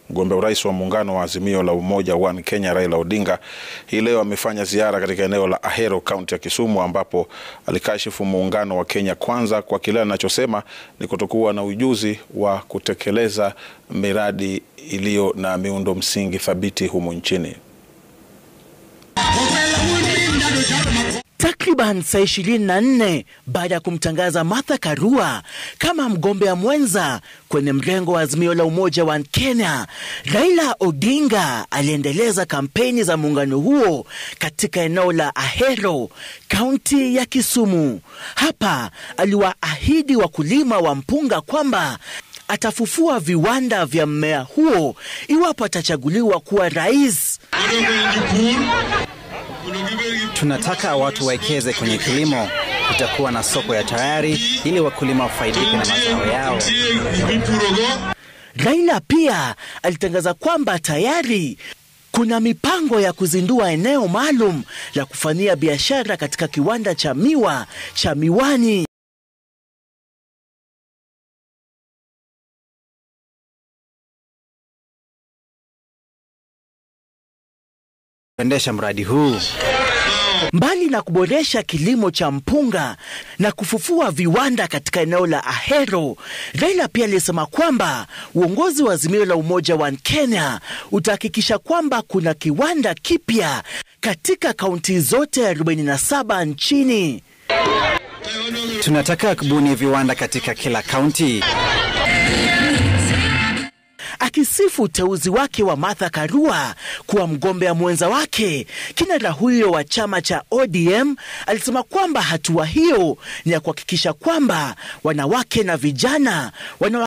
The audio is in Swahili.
Mgombea urais wa muungano wa Azimio la Umoja One Kenya Raila Odinga hii leo amefanya ziara katika eneo la Ahero, kaunti ya Kisumu, ambapo alikashifu muungano wa Kenya Kwanza kwa kile anachosema ni kutokuwa na ujuzi wa kutekeleza miradi iliyo na miundo msingi thabiti humu nchini. Takriban saa 24 baada ya kumtangaza Martha Karua kama mgombea mwenza kwenye mrengo wa Azimio la Umoja wa Kenya, Raila Odinga aliendeleza kampeni za muungano huo katika eneo la Ahero, kaunti ya Kisumu. Hapa aliwaahidi wakulima wa mpunga kwamba atafufua viwanda vya mmea huo iwapo atachaguliwa kuwa rais. Tunataka watu wawekeze kwenye kilimo. Kutakuwa na soko ya tayari ili wakulima wafaidike na mazao yao. Raila pia alitangaza kwamba tayari kuna mipango ya kuzindua eneo maalum la kufanyia biashara katika kiwanda cha miwa cha Miwani. Kuendesha mradi huu Mbali na kuboresha kilimo cha mpunga na kufufua viwanda katika eneo la Ahero, Raila pia alisema kwamba uongozi wa Azimio la Umoja wa Kenya utahakikisha kwamba kuna kiwanda kipya katika kaunti zote 47 nchini. tunataka kubuni viwanda katika kila kaunti. Akisifu uteuzi wake wa Martha Karua kuwa mgombea mwenza wake, kinara huyo wa chama cha ODM alisema kwamba hatua hiyo ni ya kuhakikisha kwamba wanawake na vijana wana